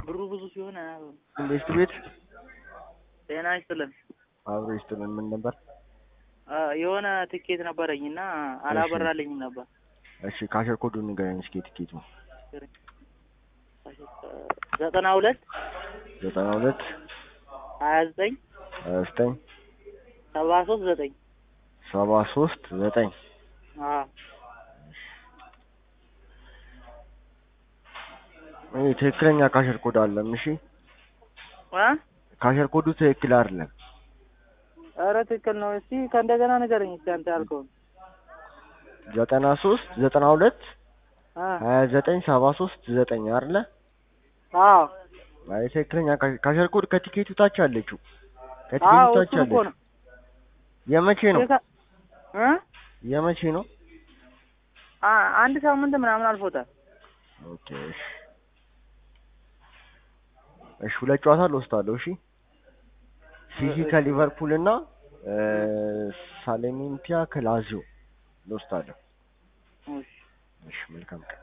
ብሩ ብዙ ሲሆን አያውቅም። ኢንቨስት ቤት ጤና ይስጥልን። አብሮ ይስጥልን። ምን ነበር? አ፣ የሆነ ትኬት ነበረኝ እና አላበራልኝም ነበር። እሺ ካሸር ኮዱን ንገረኝ እስኪ ቲኬቱ ዘጠና ሁለት ዘጠና ሁለት ሀያ ዘጠኝ ሀያ ዘጠኝ ሰባ ሶስት ዘጠኝ ሰባ ሶስት ዘጠኝ አዎ ይህ ትክክለኛ ካሸር ኮድ አለም። እሺ አ ካሸር ኮዱ ትክክል አይደለም። ኧረ ትክክል ነው። እስቲ ከእንደገና ንገረኝ እስቲ አንተ ያልከውን። ዘጠና ሶስት ዘጠና ሁለት አ ሀያ ዘጠኝ ሰባ ሶስት ዘጠኝ አይደለ? አዎ አይ ትክክለኛ ካሸ- ካሸር ኮድ ከቲኬቱ ታች አለችው። ከቲኬቱ አዎ ታች እሱን እኮ አለች። ነው የመቼ ነው? የካ- እ የመቼ ነው? አ አንድ ሳምንት ምናምን አልፎታል። ኦኬ እሺ እሺ ሁለት ጨዋታ ልወስዳለሁ። እሺ ሲሲ ከሊቨርፑል እና እ፣ ሳሌሜንቲያ ከላዚዮ ልወስዳለሁ። እሺ እሺ መልካም ቀን